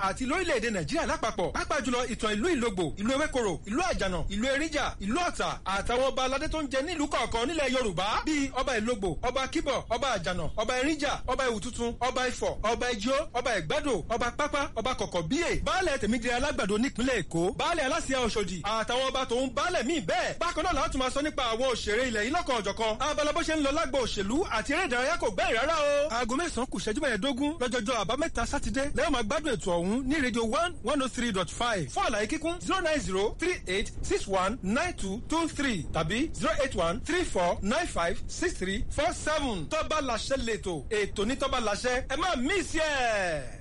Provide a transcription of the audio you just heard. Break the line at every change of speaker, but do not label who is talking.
àti lórílẹ̀‐èdè nàìjíríà lápapọ̀ pàápàá jùlọ ìtàn ìlú ìlógbò ìlú ewékoro ìlú àjànà ìlú eríjà ìlú ọ̀tà àtàwọn ọba aládé tó ń jẹ nílùú kọ̀ọ̀kan nílẹ̀ yorùbá bíi ọba ìlógbò ọba kíbọ̀ ọba àjànà ọba eríjà ọba ìwùtútù ọba ifọ̀ ọba ijó ọba ìgbádò ọba pápá ọba kọ̀kọ̀ bíyè baálẹ̀ tèmídìrí alágbàdo nípínlẹ̀ èkó baálẹ̀ aláṣẹ ọ̀ṣọ́dì àtàwọn ọba tòun baálẹ̀ míì bẹ́ẹ̀ bákan náà láti máa sọ nípa àwọn òṣèré ilẹ̀ yìí lọ́kàn ọ̀jọ̀kan abala bó ṣe ń lọ lágbo òṣèlú àti eré ìdárayá kò gbẹ́yìn rárá o. aago mẹ́sàn-án kù ṣẹ́jú mẹ́ẹ̀ẹ́dógún lọ́jọ́jọ́ àbámẹ́ta sátidé lẹ́yìn máa gbádùn ètò ọ̀hún ní rédíò one one oh three dot five fún àlàyé kíkún zero nine zero three eight six one nine two two three tàbí zero eight one three four nine five six three four seven tọ́ba làṣẹ lẹ́tọ̀ ètò ní tọ́ba làṣẹ ẹ má mí sí ẹ̀.